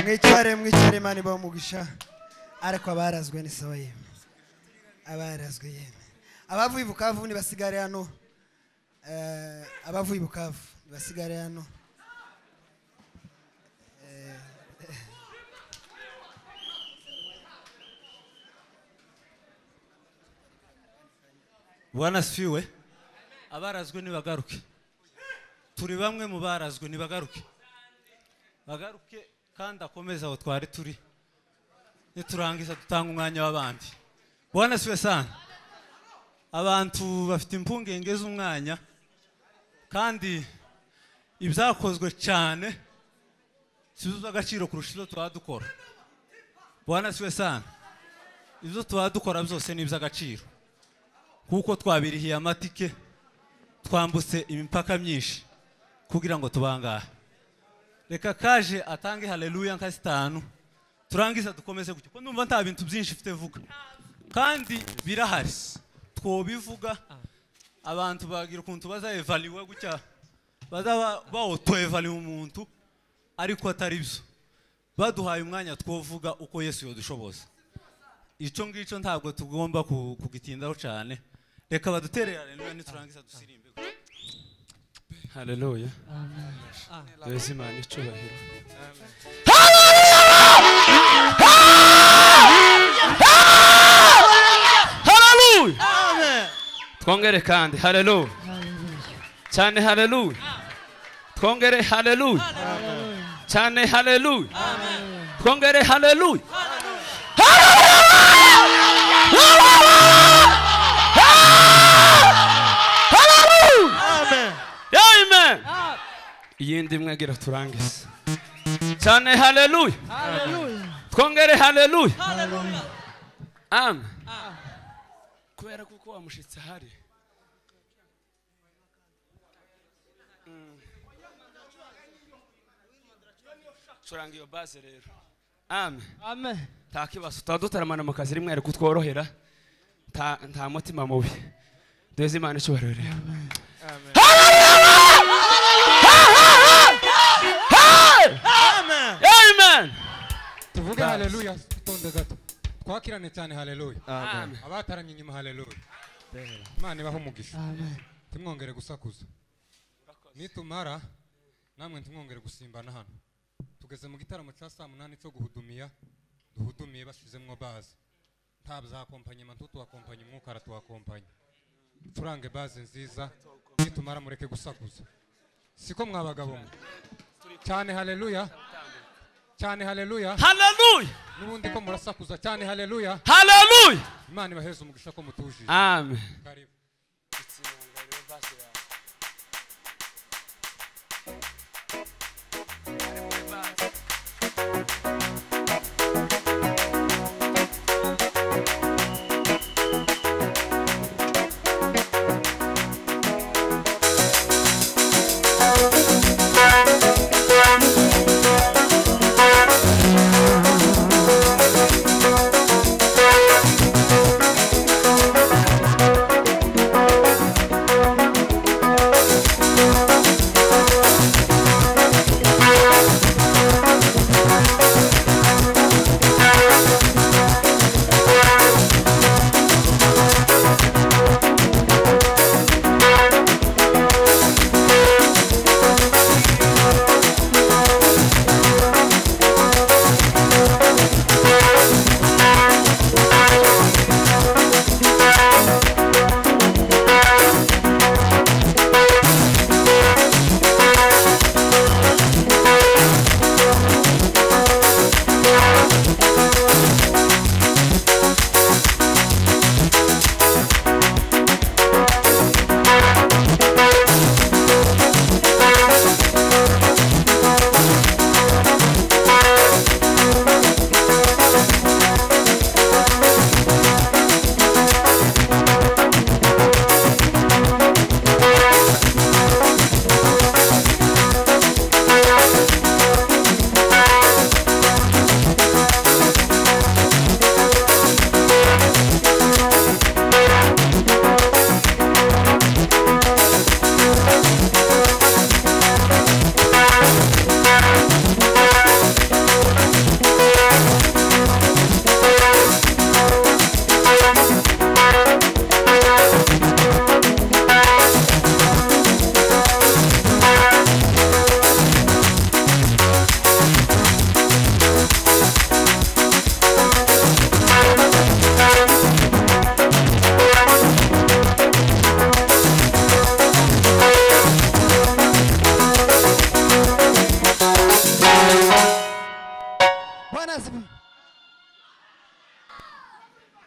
mwicare mwicare imana ibaho umugisha ariko abarazwe ni sawa yemwe abarazwe yemwe abavuye i bukavu nibasigare hano Eh, abavuye i bukavu nibasigare hano Eh, bwana sifiwe abarazwe nibagaruke turi bamwe mu barazwe nibagaruke bagaruke kandi akomeze aho twari turi niturangiza dutanga umwanya w'abandi bwana sifiwe sana abantu bafite impungenge z'umwanya kandi ibyakozwe cyane sizo agaciro kurusha ibyo tuba dukora bwana siwe sana ibyo tuba dukora byose ni iby'agaciro kuko twabirihiye amatike twambutse imipaka myinshi kugira ngo tubangahe reka kaje atange haleluya nka zitanu turangiza dukomeze gutya kuko numva nta bintu byinshi mfite vuga kandi birahari twobivuga abantu bagira ukuntu bazaevaliwe gutya bazaba bawutoevaliwe umuntu ariko atari byo baduhaye umwanya twovuga uko yesu yadushoboza icyo ngicyo ntabwo tugomba ku- kugitindaho cyane reka badutere haleluya niturangiza dusirimbe haleluya duheze imana icyubahiro haleluya twongere kandi haleluya cyane haleluya twongere haleluya cyane haleluya twongere haleluya amen iyindi imwe agira turangize cyane haleluya twongere haleluya amen kubera kuko wamushyitsi ahari Mm. curanga iyo base rero amen nta kibazo tuba dutaramana mu kazi rimwe ariko tworohera nta nta mutima mubi duheze imana icyubahiro rero amen tuvuge Basi. haleluya tutonde gato twakirane cyane haleluya amen abataramye inyuma haleluya imana ibaho umugisha ntimwongere gusakuza nitumara namwe ntimwongere gusimbana hano tugeze mu gitaramo cya saa munani cyo guhudumiya duhudumiye bashizemwo baze ntabwo zakompanyema ntituwakompanye umwuka aratuwakompanye turange baze nziza nitumara mureke gusakuza siko mwabagabo mwe cyane haleluya cyane haleluya haleluya n'ubundi ko murasakuza cyane haleluya haleluya imana ibaheze umugisha ko mutujije amen karibu Thank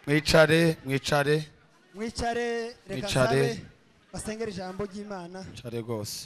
mwicare mwicare mwicare reka nsabe Mwicare. basengere ijambo ry'imana mwicare rwose